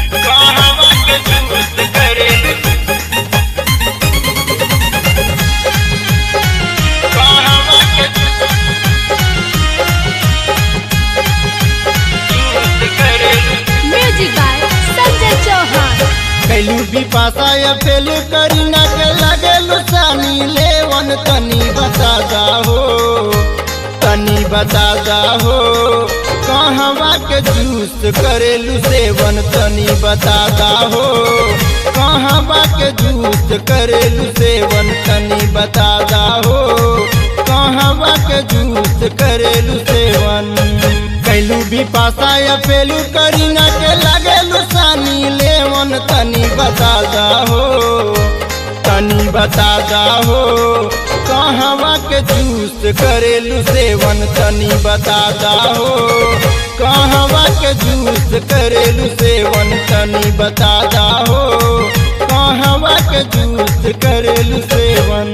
कहवा के जूस करेलू कहवा के जूस करेलू म्यूजिक बाय संजय चौहान कैलू भी पासा या फेल करीना के लगे लुसानी लेवन तनी बता दा हो तनी बता दा हो कहवा के जूस करेलू सेवन तनी बता दा हो कहवा के जूस करेलू सेवन तनी बता दा हो कहवा के जूस करेलू सेवन कैलू भी पासा या फेलू करीना के लगे लुसानी लेवन तनी बता दा हो तनी बता दा हो कहवा के जूस करेलू सेवन तनी बता दा हो कहवा के जूस करेलू सेवन तनी बता दा हो कहवा के जूस करेलू सेवन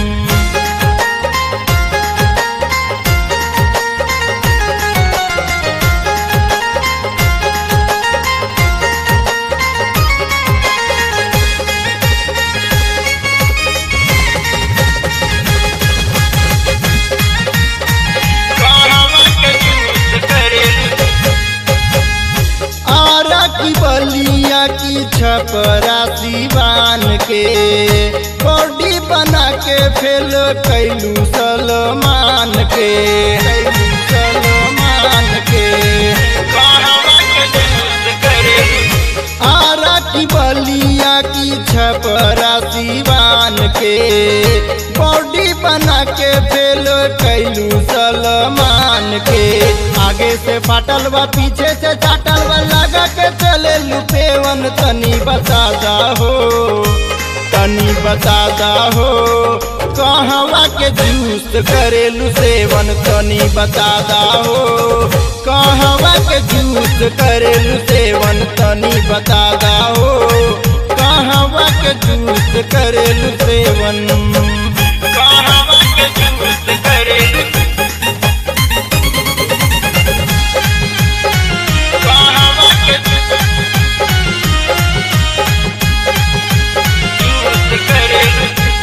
कहवा के जूस करेलू आरा की बलिया की छपरा सिवान के बॉडी बना के फेल कैलू सलमान के कैलू सलमान के कहवा के जूस करेलू आरा की बलिया की छपरा सिवान के बॉडी बना के फेल कैलू सलमान के आगे से फाटल बा पीछे से चाटल बा लगा के चले लुपेवन तनी बता दा हो तनी बता दा हो कहवा के जूस करेलू सेवन तनी बता दा हो कहवा के जूस करेलू सेवन तनी बता दा हो कहवा के जूस करेलू सेवन कहवा के जूस करेलू कहवा के जूस करेलू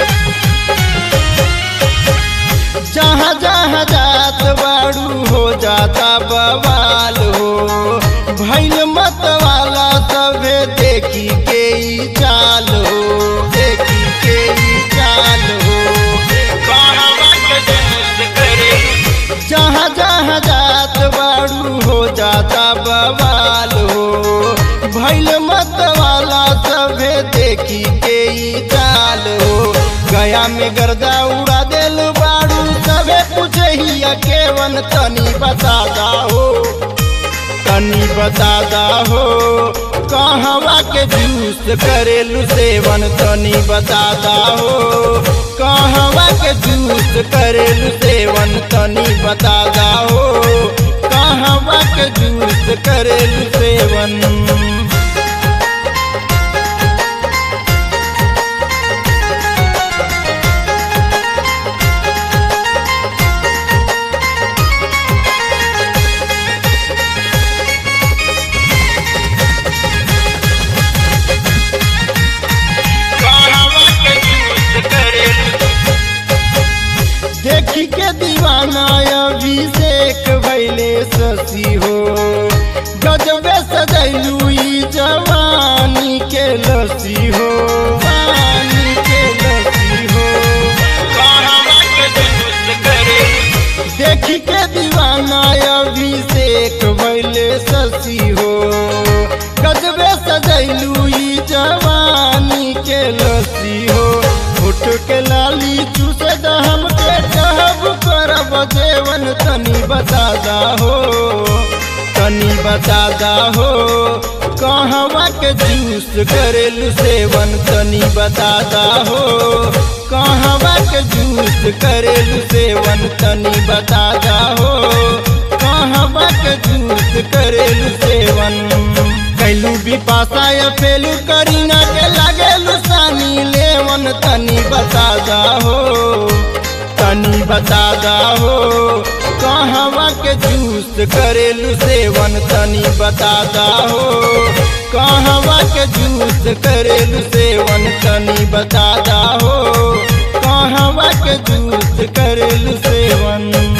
जहाँ जहाँ जात बाड़ू हो जाता बवाल हो भैल मत वाला सभे देखी के ई चाल हो देखी के ई चाल हो कहवा के जूस करेलू जहाँ जहाँ जात बाड़ू हो जाता बवाल हो भैल मत वाला सभे देखी के ई चाल हो गया में गर्दा उड़ा देल बाड़ू सभे पूछे ही केवन तनी बता दा हो तनी बता दा हो कहवा के जूस करेलू सेवन तनी बता दा हो कहवा के जूस करेलू सेवन तनी बता दा हो कहवा के जूस करेलू सेवन कहवा के जूस करेलू देखी के दीवाना अभिषेक भैले शशि हो गजबे सजैलू ई जवानी के लसी हो पानी के लसी हो कहवा के जूस करेलू देखी के दीवाना अभिषेक भैले शशि हो गजबे सजैलू ई जवानी के लसी हो फुट के लाली चूसे दहम के कहब करब जेवन तनी बता दा हो तनी बता दा हो कहवा के जूस करेलू सेवन तनी बता दा हो कहवा के जूस करेलू सेवन तनी बता दा हो कहवा के जूस करेलू सेवन कैलू भी पासा या फेलू करीना के लागेलू सानी लेवन तनी बता दा हो तनी बता दा हो कहवा के जूस करेलू सेवन तनी बता दा हो कहवा के जूस करेलू सेवन तनी बता दा हो कहवा के जूस करेलू सेवन